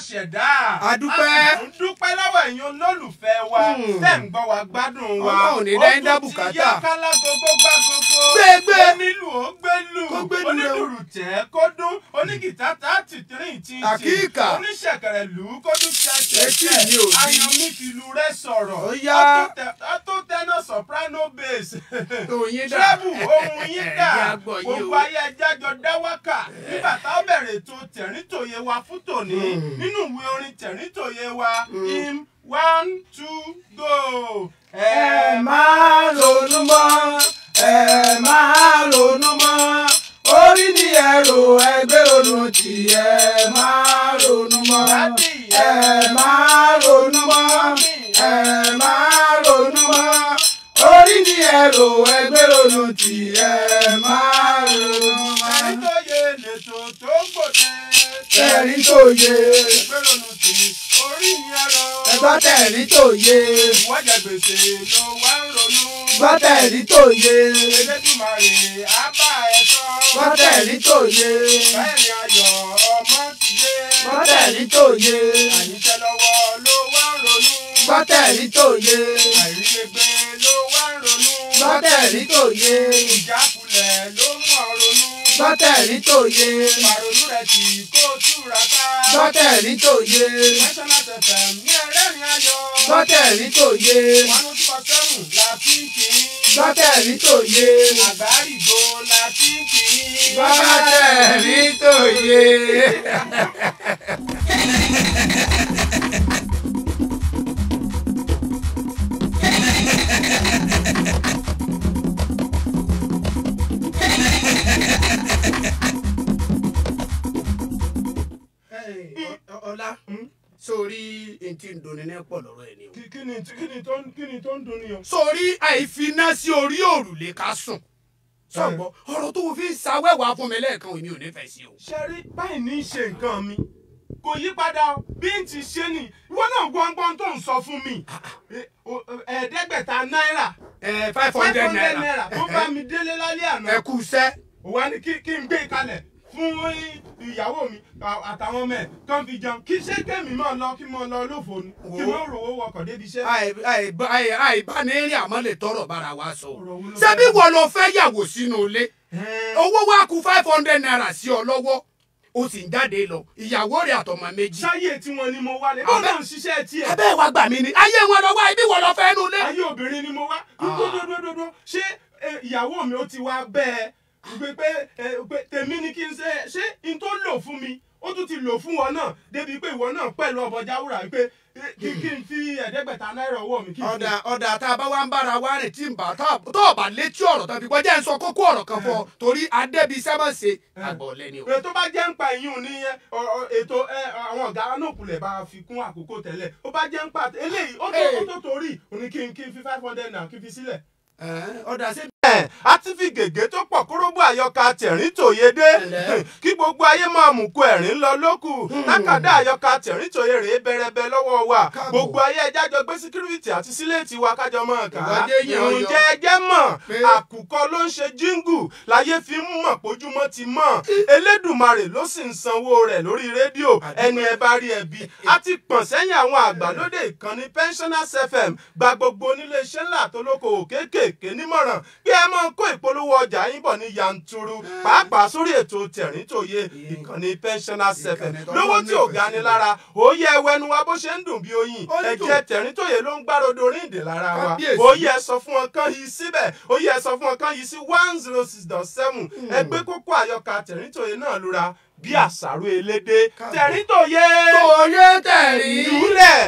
ṣẹ̀dá. A dúpẹ́. a sì ń dúpẹ́ lọ́wọ́ ẹ̀yin olólùfẹ́ wa Hmm. tẹ̀ ń gbọ́ wa gbádùn wa. Ọlọ́run ní dáin dá ó tún ti bùkátà. yá kálá gogo gbá gogo. Gbégbé. onílù ó gbélù. Kó gbélù rẹ o. onídùrù tẹ̀ kó dún. onígìtá tá tìtìrín tí ń Àkíkà. oníṣẹ̀kẹ̀rẹ̀ lù ú kó tún ṣe Etí mi ò di. ayanmi fìlù rẹ sọ̀rọ̀. Ó yá. ó tó tẹ́nà soprano bass. Oyin dà. Trẹ́bù ohun yín Ẹ̀yin dà. agbọ̀ yìí Gbogbo o. ayé ẹja jọ dáwákà. Nígbà tá a bẹ̀rẹ̀ ètò tẹ̀ríntòye wa fún tòní. Mm. Nínú ìwé orin tẹ̀ríntòye wa. Mm. Im one two go. ẹ máa ronú mọ́ ẹ máa ronú mọ́ orí ni ẹrù ẹgbẹ́ ronú tí ẹ máa ronú mọ́ ẹ máa ronú mọ́ ẹ máa ronú mọ́ orí ni ẹrù ẹgbẹ́ ronú tí ẹ máa ronú mọ́. Tẹ̀ríntòye lètò tó gbòde. tẹ̀rí tó yé Ìgbérònú tì orí ni ẹ̀rọ. ẹgbẹ́ tẹ̀rí tó yé Ìwọ́jà gbèsè ló wá ń ronú. ẹgbẹ́ tẹ̀rí tó yé Elédùmarè á bá ẹ tọ́. ẹgbẹ́ tẹ̀rí tó yé Bẹ́ẹ̀ni ayọ̀ ọmọ ti dé. ẹgbẹ́ tẹ̀rí tó yé. Àníṣe lọ́wọ́ ló wá ń ronú. gbọ́tẹ̀rí tó yé Àìrílégbé ló wá ń ronú. gbọ́tẹ̀rí tó yé Ìjákulẹ̀ ló mú ọ ronú. gbọ́tẹ̀rí tó yé Pàrònú rẹ̀ tì kó túra ká. gbọ́tẹ̀rí tó yé National FM ní ẹlẹ́rìn ayọ̀. gbọ́tẹ̀rí tó yé One oh two point seven la fi ń kì í. gbọ́tẹ̀rí tó yé Àgbárígo la fi ń kì í. gbọ́tẹ̀rí tó yé. ọlá sórí ntí ń doni ní pọ̀ lọ́rọ̀ ẹ̀ ni o. Kí kí ni kí ni tó ń kí ni tó ń dun ni o? sórí àìfiná sí orí òrùlé ká sùn sọ̀gbọ́ ọ̀rọ̀ tó fi ń sawẹ́wà fún mi lẹ́ẹ̀kan èmi ò nífẹ̀ẹ́ sí o. ṣe rí báyìí ní í ṣe nǹkan mi kò yí padà o bí n ti ṣe ni ìwọ náà gbọ́ngbọ́n tó ń sọ fún mi Eh, o- ẹ̀ẹ́dẹ́gbẹ̀ta náírà ẹ five five hundred hundred naira naira tó bá mi délé lálẹ́ àná ẹ kú sẹ́. ò wá ní kí kí n gbé kalẹ̀ fún ìyàwó mi à- àtàwọn ọmọ ẹ̀ kán fi jẹun kí ṣé kémi máa lọ kí máa lọ lófo ni kí Wo. máa rówó wọkọ̀ débi iṣẹ́. àìbánirìn àmọ́ lè tọrọ bára wa sọ. Ọ̀rọ̀ wo ló ṣé fẹ́ bí sọ? wọ́n lọ fẹ́ yàwó sínú ilé Ẹ̀ẹ́, owó wa kù five hundred naira sí ọ lọ́wọ́ o sì ń jáde lọ ìyàwó rẹ̀ àtọmọ méjì. ṣáyé tí wọn ni mo wá lé bọ́ọ̀ náà ń ṣiṣẹ́ tiẹ̀. abẹ́ wa gbà mí ni ayé wọn lọ wá ibi wọn lọ fẹ́ nu ilé. ayé obìnrin ni mo wá dúdúdúdúdú ṣé eh, ìyàwó mi ó ti wá bẹ́ẹ̀ pé pé eh, pé tèmi ni kí n ṣe ṣé n tó lò fún mi ó tún ti lò fún wọn náà débi pé ìwọ náà pẹ̀lú ọbọ̀ jáwúrà pé eh, kí kí n fi ẹ̀ẹ́dẹ́gbẹ̀ta náírà ọwọ́ mi kí n fi. ọ̀dà ọ̀dà tá a bá wá ń bára wa rìn tí ń bá tó tó bá létí ọ̀rọ̀ tán fi gbọ́ jẹ́ ń sọ kókó ọ̀rọ̀ kan fọ torí adébí sẹ́mọ̀sẹ̀ àgbọ̀ lẹ́ni o. ètò bá jẹ́ ń pa ìyún ní ọ- ọ- ètò ẹ, àwọn ọ̀gá anókùnlẹ̀ bá fi kún àkókò tẹ́lẹ̀ ó bá jẹ́ ń pa eléyìí ó tó ó tó torí òní kí n kí n fi five hundred naira kí n fi sílẹ̀. Ẹ̀ẹ́, ọ̀dà sí. a ti fi gègé tó pọ̀ kórógbó àyọkà tẹ̀rín tòye dé Ẹ̀lẹ́. kí gbogbo ayé máa mú kó ẹ̀rín lọ lókù lákàdá àyọkà tẹ̀rín tòye rèé bẹrẹbẹ lọ́wọ́ wa Káàbọ̀. gbogbo ayé ẹja jọ gbé síkírìtì àti síléètì wa kájọ mọ́ ọ̀kà Ìwádìí èèyàn yọ. ǹjẹ́ ẹjẹ́ mọ̀ Pé- àkùkọ ló ń ṣe jíngù láyé fi ń mọ̀ pójúmọ́ ti mọ̀ elédùmarè ló sì ń sanwó rẹ̀ lórí rédíò ẹni ẹ bá rí ẹbí a ti pọ̀n sẹ́yìn àwọn àgbàlódé ìkànnì pensioners fm gba gbogbo onílé iṣẹ́ ńlá tó lóko kéékèèké nímọ̀ràn bí ẹ máa kó ìpolówó ọjà yín bọ̀ ní yanturu pàápàá sórí ètò tẹ̀rín tòye ìkànnì pensioners fm Ìkànnì tó lówó lọ́ọ́ tí ò nífẹ̀ẹ́ ga ni sí. lára òye ẹwẹnu wa bó ṣe ń dùn bí oyin Ó ń dùn. ẹ̀jẹ̀ tẹ̀rín tòye ló ń gbàrodo ríǹdè lára wa Kábíyèsí. òye ẹ sọ fún wọn kán yìí síbẹ̀ òye ẹ sọ fún wọn kán yìí sí one zero six dot seven ẹgbẹ́ kókó àyọkà tẹ̀rín tòye náà lura bí àṣàrò elédè Káàbọ̀. tẹ̀rín tòye Tòye tẹ̀rí. jùlẹ̀.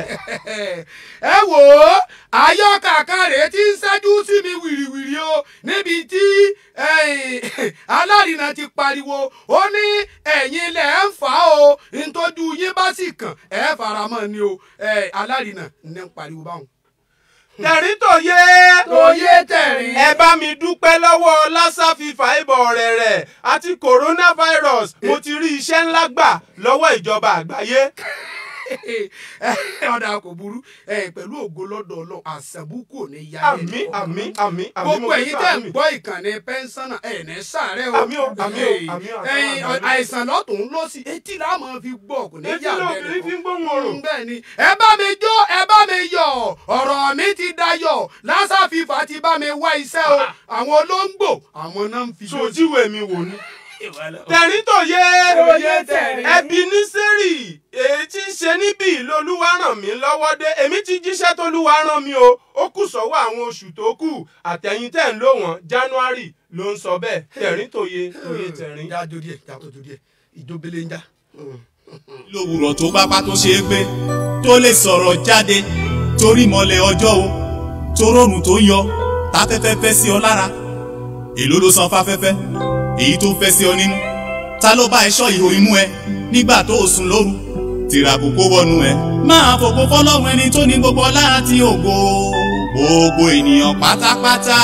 ẹ wò ó àyọkà kan rèé tí ń ṣẹ́jú sí mi wìrìwìrì o níbi tí eh, alárinà ti pariwo ó ní ẹ̀yin ilẹ̀ ń fà á o ntọ́jú yín bá sì kàn ẹ̀ faramọ́ ni o Eh, alárinà ní ń pariwo báwọn. tẹ̀rín tòye. Tòye tẹ̀rín. ẹ bá mi dúpẹ́ lọ́wọ́ lassa fífa ìbọ̀ rẹ̀ rẹ̀ àti coronavirus mo ti rí iṣẹ́ ńlá gbà lọ́wọ́ ìjọba àgbáyé. ọ̀dà kò burú ẹ, pẹ̀lú ògo lọ́dọ̀ ọlọ́run àṣàbùkù ò ní yá àmì àmì àmì àmì gbogbo mo fi ẹ̀yin tẹ́ ń sàánú mi. gbọ́ ìkànnì pẹ́ńsánà ẹ̀ ní sàárẹ̀ o Àmì o, àmì o, àmì o, àmì o, ẹ̀yin àmì o. àìsàn lọ́tún ló sì etí la máa fi gbọ́ kò ní etí yà lóbìnrin fi ń gbóhùn ọ̀rọ̀. bẹ́ẹ̀ ni ẹ bá mi jó ẹ bá mi yọ̀ ọ̀rọ̀ mi ti dayọ̀ lásà fífa ti bá mi wá iṣẹ́ o àwọn olóńgbò àwọn náà ń fi jó sojíwèé mi wò ni. tẹ̀rín tó yé Oyè tẹ̀rín. ẹbí ní sẹ́rì èyí tí ń ṣe níbí lolúwa ràn mí lọ́wọ́ dé èmi ti jíṣẹ́ tolúwa ràn mí o ó kù sọ́wọ́ àwọn oṣù tó kù àtẹ̀yìn tẹ̀ ń lò wọ́n january ló ń sọ bẹ́ẹ̀ tẹ̀rín tó yé oyè tẹ̀rín. já jó díẹ̀ já tó jó díẹ̀ ìjóbele ń já. lówùrọ̀ tó bá pá tó ṣe é gbé tó lè sọ̀rọ̀ jáde torí mọ́lẹ̀ ọjọ́ o toróòrùn tó yọ táfẹ́fẹ́ fẹ́ sí ọ lára èló ló san fáfẹ́fẹ́ èyí tó fẹ́ sí ọ nínú ta ló bá ẹṣọ́ ìhò imú ẹ nígbà tó o sùn lóru tìràkù kó wọnú ẹ máa fògo fọlọ́run ẹni tó ní gbogbo ọlá àti ògo gbogbo ènìyàn pátápátá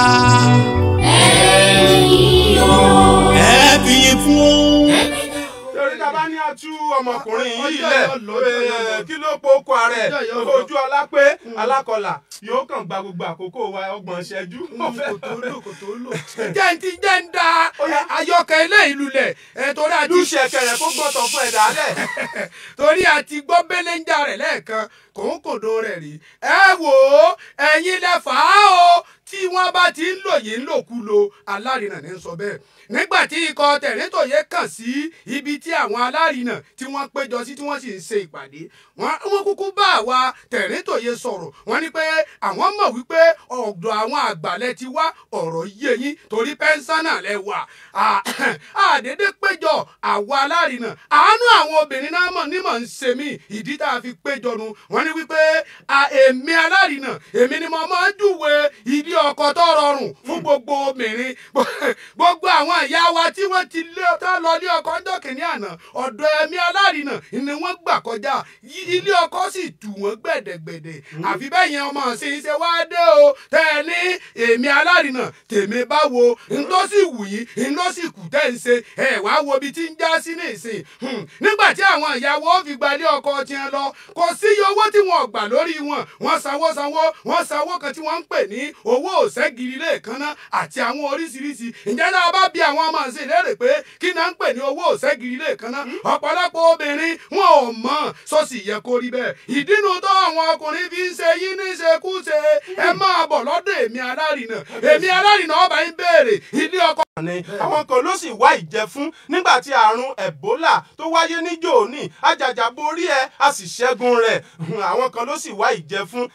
ẹ fi yìn fún o. torí ta bá ní atú ọmọkùnrin yìí Ọjọ́ lẹ̀ yóò lọ, ọjọ́ yóò lọ. eh, kí ló po okò ààrẹ Ọjọ́ yóò lọ. ojú ọlápé alákọlà yóò kàn gba gbogbo àkókò wa ọgbọ̀n ìṣẹ́jú. kò tó lò kò tó lò. jẹ́ ń ti jẹ́ ń da ayọ́kẹ́ ilé ìlú lẹ̀ ẹ̀ torí àti lùṣẹ̀ kẹrẹ kó gbọ́tọ̀ fún ẹ̀dá lẹ̀. torí àti gbọ́ belenja rẹ̀ lẹ́ẹ̀kan kòńkòdó rẹ̀ rí ẹ wò ó ẹ̀yin lẹ fà á o tí wọ́n bá ti ń lò yìí ń lòkulò alárinà ní sọ bẹ́ẹ̀ nígbà tí ikọ̀ tẹ̀rẹ́tòye kàn sí ibi tí àwọn alárinà tí wọ́n péjọ sí tí wọ́n sì ń ṣe ìpàdé wọ́n wọ́n kúkú bá àwa tẹ̀rẹ́tòye sọ̀rọ̀ wọ́n ní pé àwọn mọ̀ wípé ọ̀dọ̀ àwọn àgbàlẹ̀ ti wá ọ̀rọ̀ yé yín torí pẹ́ńsánà lẹ wà À- àdédé péjọ àwa alárinà àánú àwọn obìnrin náà mọ̀ nímọ̀ ń ṣe mí ìdí tá a fi péjọ nu wọ́n ní wípé à, èmi alárinà èmi ni mo máa ń júwe ilé ọkọ tó rọrùn fún gbogbo obìnrin gbogbo àwọn ìyá wa tí wọ́n ti lé tó lọ ilé ọkọ ọjọ́ kìíní àná ọ̀dọ̀ ẹ̀mí alárinà ni wọ́n gbà kọjá Yí- ilé ọkọ sì tù wọ́n gbẹ̀dẹ̀gbẹ̀dẹ̀ àfi bẹ́ẹ̀ yẹn ọmọ sí ṣe wá dé o tẹ́ ẹ ní èmi alárinà tèmi báwo n tó sì wù yín n ló sì kù tẹ́ ń ṣe ẹ wá wo ibi tí ń já sí ní ìsìn Hmm. nígbà tí àwọn ìyàwó fi gba ilé ọkọ tiẹ̀ lọ kò sí iye owó tí wọn ò gbà lórí wọn wọn sanwó sanwó wọn sanwó kan tí wọ́n ń pè ní owó òṣègìrì lẹ́ẹ̀kanná àti àwọn oríṣiríṣi ǹjẹ́ náà bá bí àwọn ọmọ ṣe lérè pé kí náà ń pè ní owó òṣègìrì lẹ́ẹ̀kanná ọ̀pọ̀lọpọ̀ obìnrin wọn ò mọ̀ sọ́sì yẹ kó rí bẹ́ẹ̀ ìdínú tó àwọn ọkùnrin fi ń ṣe yín ní ṣekúṣe ẹ máa bọ̀ lọ́dọ̀ èmi alárinà èmi alárinà ọba ń béèrè ilé ọkọ ni àwọn kan ló sì wá ìjẹ fún nígbà tí àrùn ebola tó wáyé ní jòní àjàjà borí ẹ a sì ṣẹ́gun rẹ̀ àwọn kan ló sì wá ìjẹ fún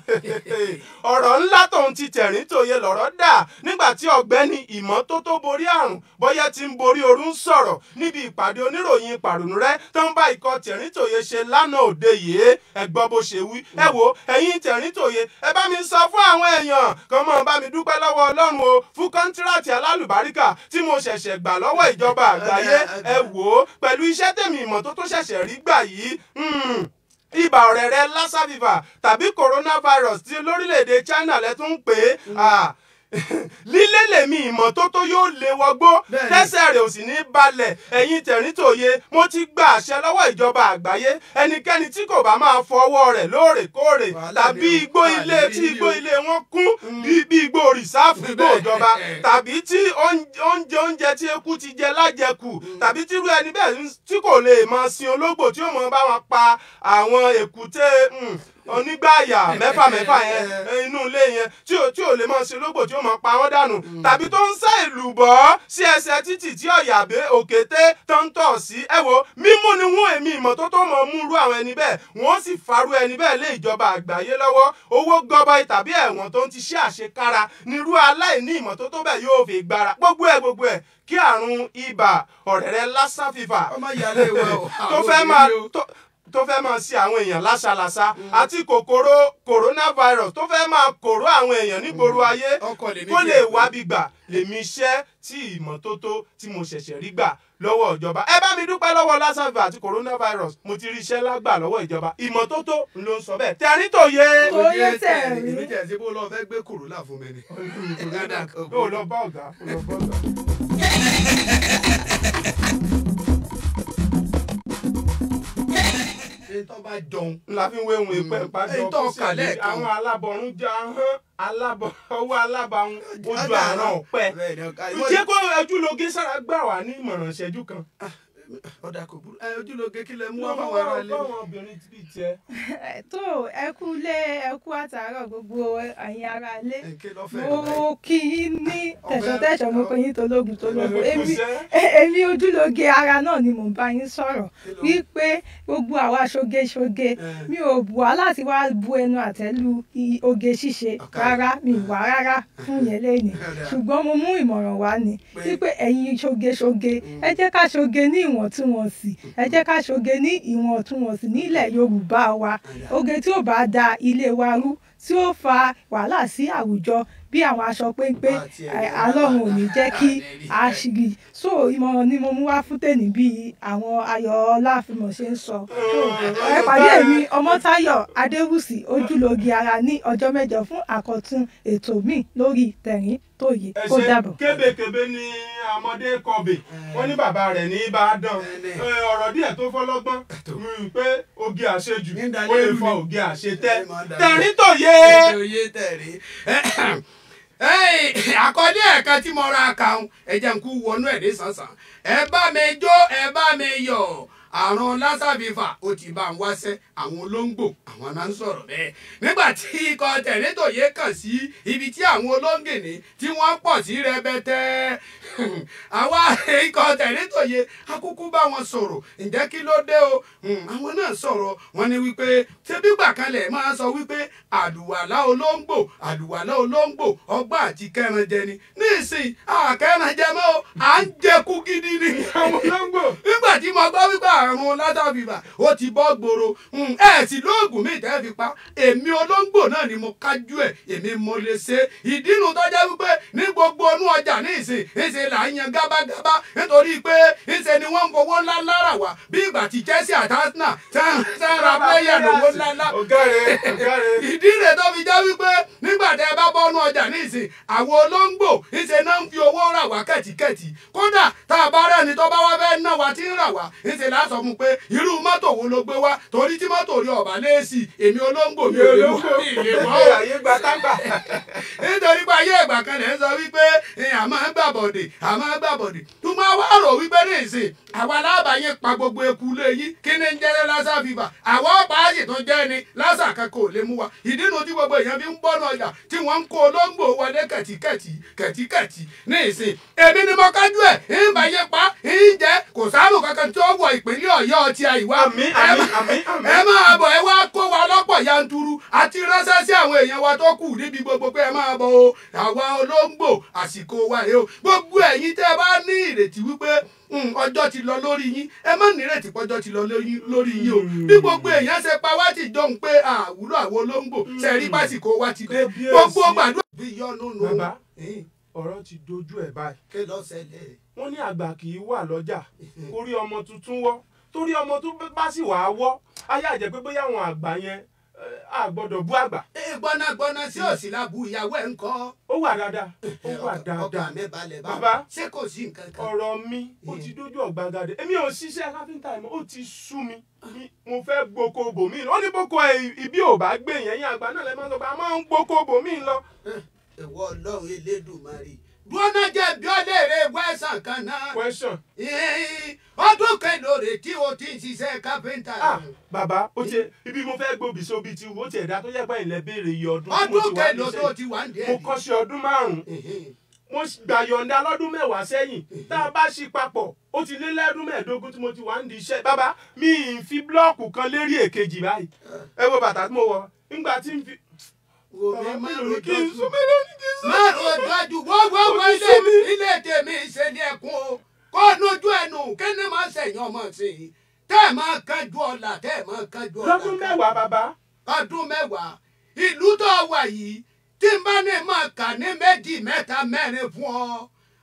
ọ̀rọ̀ ńlá tóun ti tẹ̀rín tòye lọ̀rọ̀ dà nígbà tí ọ̀gbẹ́ni ìmọ́tótó borí àrùn bóyá ti ń borí ooru ń sọ̀rọ̀ níbi ìpàdé oníròyìn pàrònúrẹ́ tó ń bá ikọ̀ tẹ̀rín tòye ṣe lánàá òde yìí ẹ gbọ́ bó ṣe wí ẹ wo ẹ̀yin tẹ̀rín tòye ẹ bá mi sọ fún àwọn èèyàn kan mọ̀ bá mi dúpẹ́ lọ́wọ́ ọlọ́run o fún kọ́ńtíráàtì alálùbáríkà tí mo ṣẹ̀ṣẹ̀ gbà lọ́wọ́ ìjọba àgbáyé ẹ wò ó pẹ̀lú iṣẹ́ tèmi ìmọ́tótó ṣẹ̀ṣẹ̀ rí gbà yìí hmm, ibà ọ̀rẹ́rẹ́ lassa fever tàbí coronavirus tí lórílẹ̀‐èdè China lẹ́tún ń pè é ah, lílé lèmi ìmọ́tótó yóò lé wọgbó Bẹ́ẹ̀ni. tẹ́sẹ̀ rẹ̀ ò sì ní balẹ̀ ẹ̀yin tẹ̀rítòye mo ti gba àṣẹ lọ́wọ́ ìjọba àgbáyé ẹnikẹ́ni tí kò bá máa fọwọ́ rẹ̀ lóòrèkóòrè Wàhálà tàbí ni o. igbó Wàhálà ilé ni tí o. igbó ilé wọn kún bí bí igbó rìsáàfù igbó Bẹ́ẹ̀. ìjọba tàbí tí oúnjẹ oúnjẹ oúnjẹ tí eku ti jẹ lájẹkù tàbí tírú ẹni bẹ́ẹ̀ ń- tí kò lè máa sin ológbò tí ó mọ bá wọn pa àwọn èkúté mm, onígbàyà mẹ́fà mẹ́fà yẹn eh, inú ilé yẹn tí ò tí ò lè máa sin ológbò tí ó máa pa wọ́n dànù tàbí tó ń sá ìlú bọ́ sí ẹsẹ̀ títì tí ọ̀yàbẹ òkété tó ń tọ̀ sí ẹ wo mímú ni wọ́n èmi ìmọ́tótó mọ̀ mú irú àwọn ẹni bẹ́ẹ̀ wọ́n sì farú ẹni bẹ́ẹ̀ lé ìjọba àgbáyé lọ́wọ́ owó gọbọi tàbí ẹ̀wọ̀n tó ń ti ṣe àṣekára nírú aláìní ìmọ́tótó bẹ́ẹ̀ yóò fi gbára gbogbo ẹ̀ gbogbo ẹ̀ kí àrùn ibà ọ̀rẹ́rẹ́ lassa fever ọmọ ìyáálé wa o tó fẹ́ máa tó- tó fẹ́ máa ṣe àwọn èèyàn láṣaláṣá àti kòkòrò coronavirus tó fẹ́ máa kòró àwọn èèyàn nígboro ayé ọkọ lèmi kó jẹ́. lè wábi gbà lèmi iṣẹ́ tí ìmọ́tótó tí mo ṣẹ̀ṣẹ̀ rí gbà lọ́wọ́ ìjọba ẹ bá mi dúpẹ́ lọ́wọ́ lassa fever àti coronavirus mo ti rí iṣẹ́ lágbà lọ́wọ́ ìjọba ìmọ́tótó ló ń sọ bẹ́ẹ̀ tẹ̀rín tòye. Oyè tẹ̀rín. èmi tẹ̀ sí bó lọ fẹ́ gbé kòrólà fún mi ni. ó lọ bá ọ̀gá ó lọ bá ọ̀gá. ṣé tó bá jọun. la fi ń wéhun ìpẹ́ ìpàdé Èyí tó ọkọ̀ kà sílẹ̀ lẹ́ẹ̀kan. àwọn alábọ̀rún jẹ́ ahọ́n alábọ̀ ọwọ́ alábàáhùn ojú Ọjà àrán àrán. ọ̀pẹ. Bẹ́ẹ̀ ni, ọ̀ka- jẹ́ kó ojúlóge sára gbà wá ní ìmọ̀ràn ìṣẹ́jú kan. ọ̀dà kò burú ẹ ojúlóge kí lẹ mú wá wọ́n fáwọn ará ilé. fáwọn obìnrin bíi tiẹ̀. Ẹ, tó ẹ kú lé ẹ kú àtàárọ̀ gbogbo ẹ̀yin ará ilé ẹ kí ló fẹ́ rẹ̀ mo kí yín ní tẹ̀sán-tẹ̀sán mo kí yín tológun tológun Ẹ kú èmi iṣẹ́. ẹ- èmi ojúlóge ara náà ni mò ń bá yín sọ̀rọ̀ Kí ló- wípé gbogbo àwa ṣoge-ṣoge Ẹ. mi ò bù wá láti wá bu ẹnu àtẹ́lu i- oge ṣíṣe Ọ̀kàrẹ̀. rárá mi ì wá rárá fún yẹn lẹ́yìn Ọ̀dà. ṣùgbọ́n mo mú ìmọ̀ràn wá ni Pé- wípé ẹ̀yin ṣoge-ṣoge ẹ jẹ́ ká ṣoge ní ìwọ̀ntúnwọ̀nsì ẹ jẹ́ ká ṣoge ní ìwọ̀ntúnwọ̀nsì nílẹ̀ Yorùbá wa oge tí ò bá da ilé wa rú tí ó fa wàhálà sí àwùjọ bí àwọn aṣọ péńpé Àti ẹ̀yà ẹ, Ọlọ́run ò ní jẹ́ kí Àlẹ́ rí. a ṣìrì so ìmọ̀ràn ni mo mú wá fún tèmi bí àwọn ayọ̀ ọláfimọ̀ ṣe ń sọ ẹ pàdé mi ọmọtáyọ̀ adéwùsì ojúlóge ara ní ọjọ́ mẹ́jọ fún àkọ́tún ètò míì lórí tẹ̀rín tòye ẹ kó ṣe dàbọ̀. kébékébé ni ọmọdé kọbè wọn ní bàbá rẹ̀ ní ìbàdàn Ẹni. Ẹ, ọ̀rọ̀ díẹ̀ tó fọlọ́gbọ́n mm, pé oge àṣejù Ní ìdálẹ́ ó lè ìlú fọ mi. oge àṣetẹ Ẹ máa dá tẹ̀rín lé. tòye. Ètò oyè tẹ̀rí. àkọlé ẹ̀ka tí mo ra kàún ẹ̀jẹ̀ ń kú wọnú ẹ̀ dé sànsàn ẹ bá mi jó ẹ bá mi yọ̀ àrùn lásàbífà ó ti bá ń wáṣẹ́ àwọn olóńgbò àwọn máa ń sọ̀rọ̀ bẹ́ẹ̀ nígbà tí ikọ̀ tẹ̀létòye kàn sí ibi tí àwọn olóńgìní tí wọ́n pọ̀ sí rẹpẹtẹ àwa ikọ̀ tẹ̀létòye akúkú bá wọn sọ̀rọ̀ ǹjẹ́ kí ló dé o Hmm, àwọn náà sọ̀rọ̀ wọn ni wípé ṣébí gbàkanlẹ̀ máa sọ wípé àlùwàlá olóńgbò àlùwàlá olóńgbò ọgbà àti kẹranjẹ ni nísìnyí àkẹranjẹ mọ́ o, à ń jẹkú gidi ni àwọn olóńgbò nígbà tí mo gbọ́ wípé àrùn látàbíbà ó ti bọ́ gbòòrò Hmm, ẹ sì lóògùn mi tẹ́ fi pa èmi olóńgbò náà ni mo kájú ẹ̀ èmi mo lè ṣe ìdínú tó jẹ́ wípé ní gbogbo inú ọjà ní ìsìn ìsìn là ń yan gábágábá nítorí pé ìsìn ni wọ́n ń fowó ńlá lára wá bí ìgbà tí Chelsea àti Arsenal tẹ́ ń ra pléyà lówó ńlá ńlá ọ̀gá rẹ̀ ọ̀gá rẹ̀. ìdí rẹ̀ tó fi jẹ́ wípé nígbà tẹ́ ẹ bá bọ́nú ọjà nísìn àwọn olóńgbò ńṣe náà ń fi owó rà wá kẹ̀tíkẹ̀tì kódà tá a bá rẹ́ni tó bá wá fẹ́ ná wa tí ń rà wá ńṣe láà sọ fún pé irú mọ́tò wo ló gbé wá torí tí mọ́tò rí ọ̀bà léèsì èmi olóńgbò mi ò lè mọ́ ìlè mọ́ o ayé gba tágbà. nítorí pé ayé ìgbà kan lè ń sọ wípé ẹ, a máa ń gbàbọ̀dè a máa ń gbàbọ̀dè tó máa wá rò wípé ní ìsìn àwa alábàáyé pa gbogbo eku lé yín kí ni ń jẹ́rẹ́ lásà fìbà àwa ọ̀pá àyè tó jẹ́ ni lásà kankan ò lè mú wa ìdí nu tí gbogbo èèyàn fi ń bọ́nà ọjà tí wọ́n ń kó olóńgbò wọlé kẹ̀tíkẹ̀tí kẹ̀tíkẹ̀tí ní ìsìn èmi ni mo kájú ẹ̀ ń bá yé pa ń jẹ́ kò sáàrùn kankan tí ó wọ ìpínlẹ̀ ọ̀yọ́ ti àìwá Àmín, ẹ àmín, má- àmín, àmín. ẹ máa bọ̀ ẹ wá kó wa lọ́pọ̀ yanturu àti ránṣẹ́ sí àwọn èèyàn wa tó kù níbi gbogbo pé ẹ máa bọ̀ o àwa olóńgbò àsìkò wa rèé o gbogbo ẹ̀yin tẹ́ ẹ bá ní ìrètí wípé "Hmm, ọjọ́ ti lọ lórí yín ẹ má nírètí pọ́jọ́ ti lọ lórí lórí yín o bí gbogbo èèyàn ṣe pa wá ti jọ̀hún pé àwúrò àwọn olóńgbò ṣe rí pásìkò wa ti dé Kábíyèsí. gbogbo gbàdúrà. bí yọnu nù. Bàbá. Eh, ọ̀rọ̀ ti dojú ẹ̀ báyìí. kí ló ṣẹlẹ̀. wọ́n ní àgbà kì í wà lọ́jà kórí ọmọ tuntun wọ́ torí ọmọ tó bá sì wà á wọ́ ayé àjẹ́ pé bóyá àwọn àgbà yẹn eh, a gbọ́dọ̀ bú àgbà ee gbọ́nágbọ́ná sí òsì lábú ìyàwó ẹ̀ ń kọ́. ó wà dáadáa ó wà ọkàn dáadáa mi balẹ̀ bá Bàbá. ṣé kò sí nǹkan kan. ọ̀rọ̀ mi ó ti dójú ọ̀gbagadè èmi ò ṣiṣẹ́ káfíńtà ẹ̀ mọ́ ó ti sú mi Mi- mo fẹ́ gboko bòmí lọ ó ní boko ẹ̀ ibi ò bá gbé yẹn yín àgbà náà lẹ́ máa ń sọ pé a máa ń gboko bòmí lọ. ìwọ ọlọ́run elédùnmarè. dúró jẹ́ bí ọlẹ́rẹ̀ wẹ́sàn kan náà. question Ee, ọdún kẹlòrè tí o ti ń ṣiṣẹ́ kápẹ́ńtà. ah bàbá ó ti ibi mo fẹ́ gbòbí sóbi ti wo ti ẹ̀dá tó yẹ pé ilẹ̀ béèrè iye ọdún tí mo ọdún ti wà kẹlò tó níṣẹ́ ti wà ń dé. mo kọ́ṣẹ́ ọdún márùn-ún mo gbà yọ̀ǹda lọ́dún mẹ́wàá sẹ́yìn tá a bá ṣí papọ̀ ó ti lé lẹ́dún mẹ́ẹ̀ẹ́dógún tí mo ti wà ń di iṣẹ́ bàbá mi ì fi blọ́ọ̀kù kan lérí èkejì báyìí ẹ wo bàtà tí mo wọ nígbà tí n fi. wo mi bàbá má mi ò ní ro kí n dọ́jú. sún mi lórí kí n sún. má ro dọ́jú gbogbo Ó ti ilé sú mi. ilé tèmi ìṣẹ̀lẹ̀ ẹ̀kún o kó nójú ẹnu kí ni máa ṣẹ̀yìn ọmọ sí i tẹ́ ẹ̀ máa kánjú ọ̀la tẹ́ ẹ̀ máa kánjú ọ̀la. lọ́dún mẹ́wàá bàbá ọdún mẹ́wàá ìlú tó wà yìí tí n bá ní máa kà ní méjì mẹ́ta mẹ́rin fún ọ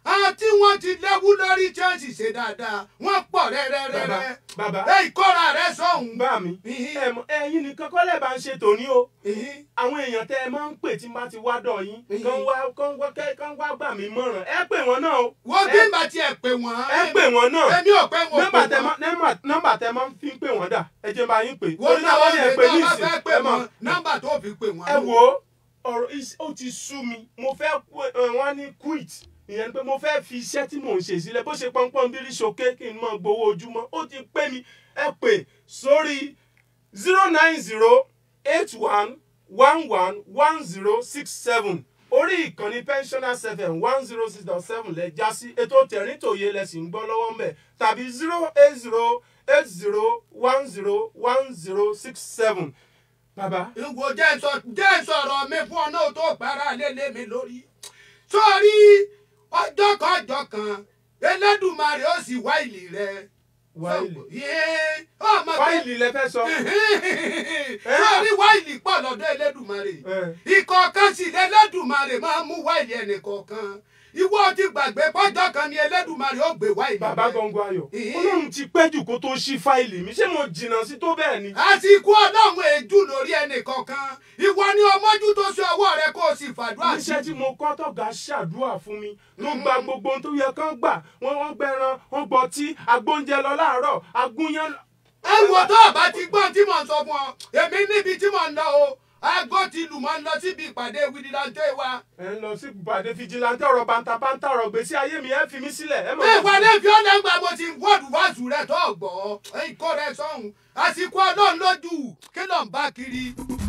àwọn tí wọ́n ti lẹ́wú lórí chelsea ṣe dáadáa wọ́n pọ̀ rẹ́rẹ́rẹ́rẹ́ bàbá ẹ ìkọ́ra rẹ sọ̀hún. bá mi Ìhín. ẹ mọ̀, ẹ̀yin nìkan kọ́ lẹ́ẹ̀ bá ń ṣe tòní o Ìhín. àwọn èèyàn tẹ ẹ máa ń pè tí n bá ti wá dọ̀ yín Ìhín. kán wá kán wá kẹ́- kán wá gbà mí mọ̀ràn ẹ pè wọ́n náà o wọ́n bí bá tiẹ̀ pè wọ́n. ẹ pè wọ́n náà èmi ò pé wọn nọ́mbà pè tẹ wọ́n. máa nọ́mbà- nọ́mbà tẹ máa ń fi ń pè wọ́n dà ẹ jẹ́ bá yín pè wọ́n Torí náà náà wọ́n ní ẹ lè pè tó ní bá ìsìn fẹ́ pè ẹ máa wọ́n nọ́mbà tó fi pè wọ́n. ẹ wo ọ̀rọ̀ is- ó ti sú mi mo fẹ́ kú- ẹ, wọ́n ní quit ìyẹn pé mo fẹ́ fi iṣẹ́ tí mò ń ṣe sílẹ̀ bó ṣe pọ́npọ́n bí rí ṣoké kí n mọ̀ gbowó ojúmọ́ ó ti pé mi ẹ pè sórí zero nine zero eight one one one one zero six seven orí ìkànnì pensioners fm one zero six dot seven lẹ já sí ètò tẹ̀ríntòye lẹ sì ń gbọ́ lọ́wọ́ mbẹ̀ tàbí zero eight zero eight zero one zero one zero six seven bàbá ìwò jẹ́ sọ jẹ́ sọ̀rọ̀ mi fún ọ náà tó para lélẹ̀ mi lórí. sórí ọjọ́ kan ọjọ́ kan Elédùmarè ó sì wá ìlì rẹ. wáìlì Yéé, ọmọ pé wáìlì lẹ fẹ́ sọ. sórí wáìlì pọ̀ lọ́dọ̀ Elédùmarè. ìkọ̀ọ̀kan sì lẹ́lẹ́dùmarè máa ń mú wáìlì ẹnìkọ̀ọ̀kan. ìwọ ti gbàgbé pọ́jọ́ kan ni Elédùmarè ó gbé wáìlì bàbá rẹ. gbọ̀ngàn ayọ̀ Ìhín. olóhùn ti pẹ́ jù kó tó ṣí fáìlì mi ṣé mo jìnnà sí tó bẹ́ẹ̀ ni. àsìkò ọlọ́run èjú lórí ẹnìkọ̀ọ̀kan ìwọ ni ọmọjú tó ṣe ọwọ́ rẹ kó o sì fàdúrà sí. iṣẹ́ tí mo kọ́ tọ̀gá ṣàdúrà fún mi tó gba gbogbo ohun tó yẹ kán gbà wọ́n wọ́n gbẹran wọ́n gbọtí agbóúnjẹ lọ láàárọ̀ agúnyán. ẹ wo tó o bá ti gbọ́n tí mò ń sọ fún ọ èmi níbi tí mò ń lọ o aago ti lù mọ́ ń lọ síbi ìpàdé wíìdìláńtẹ́ wa. ẹ ń lọ sí ìpàdé fìjìláńtẹ́ ọ̀rọ̀ bàǹtàbàǹtà ọ̀rọ̀ gbèsè ayé mi ẹ fi mí sílẹ̀ ẹ mọ̀ bí ìpàdé fi ọ́ lẹ́gbàá mo ti wọ́ọ̀dù wáṣù rẹ tó gbọ́ ikọ́ rẹ sọ́hun àsìkò ọlọ́run lójú kí ló ń bá kiri.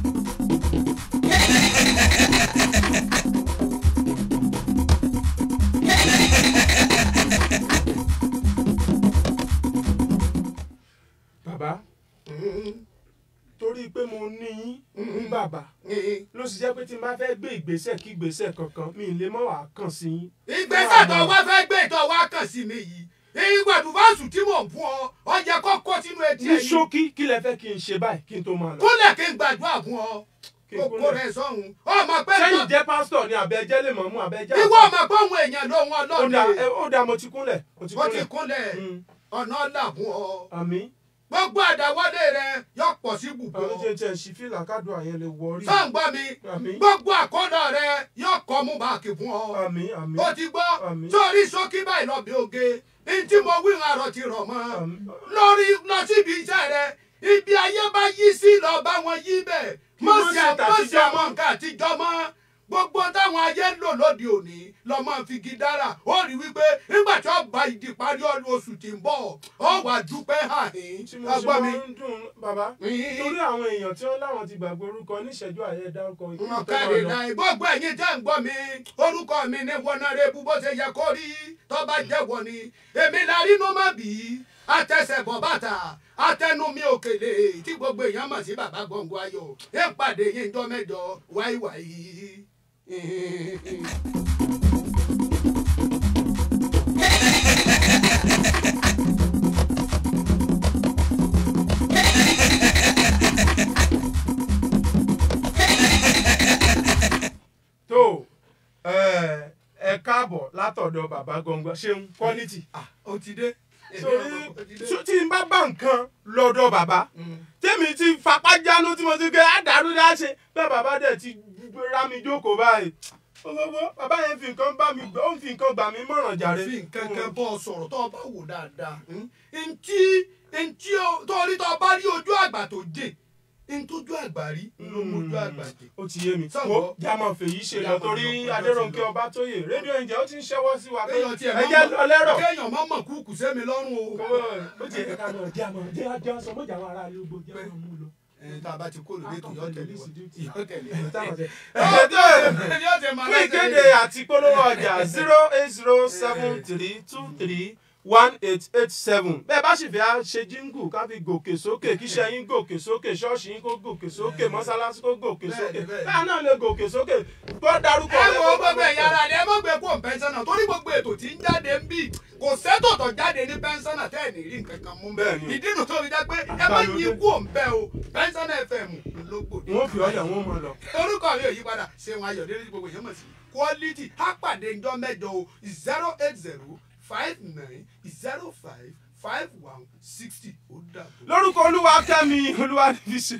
bàbá torí pé mo ní yín ní bàbá ló sì jẹ́ pé tí n bá fẹ́ gbé ìgbésẹ̀ kí ìgbésẹ̀ kankan mi ì lè mọ̀ wá kàn sí yín. ìgbésẹ̀ tó wá fẹ́ gbé tó wá kàn sí mi yìí ìgbàdùn wáṣù tí mò ń fún ọ ọ yẹ kó kó sínú etí ní ẹ̀yìn. ṣókí kí lẹ fẹ́ kí n ṣe báyìí kí n tó máa lọ. kúnlẹ̀ kí n gbàdúrà fún ọ Kí n kókó kúnlẹ̀. rẹ sọ́hun ọmọ pé sẹ́yìn jẹ́ pásítọ̀ ni àbẹ̀jẹ́ lè mọ̀ mú àbẹ̀jẹ́. ìwọ ọmọ pé òun èèyàn ló wọn ó dà lọ́dẹ ẹ- ó dà mo ti kúnlẹ̀ mo ti ó ti kúnlẹ̀. kúnlẹ̀ Mm. ọ̀nà ọ̀là fún ọ àmì gbogbo àdáwọlé rẹ yóò pọ̀ sí bùbọ̀ àwọn jẹ́ jẹ́ ṣí fìlà kádùn àyẹn lè wọ orí. sọ́ǹgbọ́ mi àmì gbogbo àkọ́dọ̀ rẹ yóò kọ́ mú báàkì fún ọ àmì àmì ó ti gbọ́ Àmín. sórí sókí báyìí lọ bí oge ní tí mo wí àrọ̀ ti rọ̀ mọ́ àmì. lórí lọ síbi iṣẹ́ rẹ ibi ayé bá yí sí lọ bá wọn yí bẹ́ẹ̀ Kí mọ̀ wọ́n sí ṣe mọ̀ sí tàtijọ́ àwọn mọ́. nǹkan àtijọ́ mọ́ gbogbo táwọn ayé ń lò lóde òní lọ máa fi igi dára ó rí wípé nígbà tí ó bá ìdí parí ọdún oṣù tí ń bọ̀ ó wà dúpẹ́ àhín tí mo ṣe ọgbọ́n mi. máa ń dùn bàbá Ìhín. torí àwọn èèyàn tí wọ́n láwọn ti gbàgbé orúkọ níṣẹ́jú àyẹ̀ dárúkọ ìlú tó máa ọ̀kadì lọ. náà gbogbo ẹ̀yin tẹ́ ń gbọ́ mi orúkọ mi ní wọnàrẹ́bù bó ṣe yẹ kó rí tó bá jẹ́ wọ ni èmi la rínú má bì í àtẹsẹ̀bọ̀ bàtà àtẹnumí òkèlè tí gbogbo èèyàn mọ̀ sí bàbá gbọ̀ngàn ayọ̀ ẹ̀ ń pàdé yín jọ mẹ́jọ wáíwáí. tó ẹ ẹ káàbọ̀ látọ̀dọ̀ bàbá gbọ̀ngàn ṣeun quality. Ah, ó ti dé. torí Ó ti dé. tí n bá bá nǹkan lọ́dọ̀ bàbá tèmi ti fapá jánu tí mo ti gbé àdàrú dáṣe bẹ́ẹ̀ bàbá dẹ̀ ti rá mi jókòó báyìí gbogbo bàbá yẹn fi nǹkan bá mi gbọ́ ó ń fi nǹkan gbà mí mọ̀ràn jàre. fi nǹkan kan bọ́ ọ sọ̀rọ̀ tó o bá wò dáadáa ntí ntí torí tó o bá rí ojú àgbà tó dé ntójú àgbà rí ló mójú àgbà dé. ó ti yé mi Sọ̀gbọ́. wo jámọ̀ fèyí ṣe lọ Jámọ̀ torí lọ, ọjọ́ adéròǹkè ti lọ. ọbátóyè rédíò ìjẹ́ ó ti ń ṣẹ́wọ́ sí wa pé kéèyàn tiẹ̀ ẹ jẹ́ lọ lẹ́rọ̀. kéèyàn má mọ̀ kúkú sẹ́mi lọ́rùn o. ó ti yẹ ká lọ jámọ̀ jẹ́ ajá sọ mọ́jà wa ara ilé gbogbo jámọ̀ mú lọ. ẹ tá a bá ti kó lóde tó yọ tẹ̀lé wa yọ tẹ̀lé wa. Táwọn ṣe- yọ tẹ̀ máa fún ìkéde àti polówó ọjà zero eight zero seven three two three one eight eight seven bẹ́ẹ̀ bá sì fẹ́ á ṣe jíngù ká fi gòkè sókè kíṣẹ́ yín gòkè sókè ṣọ́ọ̀ṣì yín kó gòkè sókè mọ́sálásí kó gòkè sókè bẹ́ẹ̀ ni. bẹ́ẹ̀ náà lè gòkè sókè kó dárúkọ ẹ rẹ̀ wo kó gbogbo ẹ̀yà ara rẹ̀ ẹ má gbé kó pẹ́ńsánà torí gbogbo ètò tí ń jáde ń bì kò sẹ́tò tó jáde ní pẹ́ńsánà tẹ́ ẹ̀ ní rí nǹkan kan mú Bẹ́ẹ̀ ni. ìdí nu tó fi jẹ́ pé ẹ má yí kú òǹbẹ́ o pẹ́ńsánà fm ló gbòde. wọ́n fi ọyà wọn mọ̀ lọ. orúkọ mi ò yí padà ṣé wọn ayọ̀ délé gbogbo yẹn mọ̀ sí quality á pàdé ńjọ́ mẹ́jọ o zero eight zero five nine zero five five one sixty ó dàbọ̀. lórúkọ olúwa kẹ́mi olúwa níbi ṣe.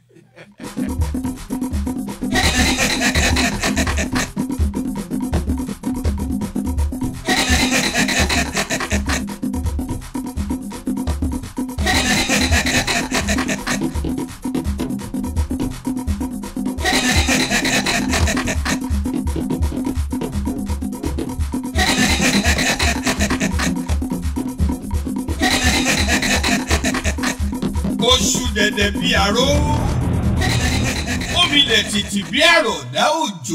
oṣù dẹ̀dẹ̀ bí aró omi lẹ̀ tìtì bí àròdá òjò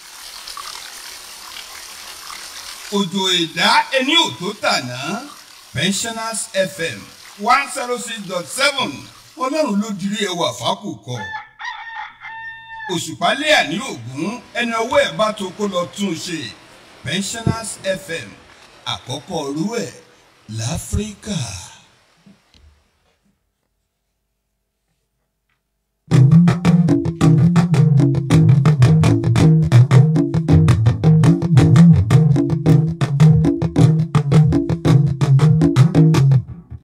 òjò ìdá ẹni ò tó tàná pensioners fm one zero six dot seven ọlọ́run ló dirí ẹwà fákòkò òṣùpálẹ̀ àní ògún ẹni ọwọ́ ẹ̀ bá tó kó lọ tún un ṣe pensioners fm àkọ́kọ́ ọ̀rú ẹ̀ láfíríkà.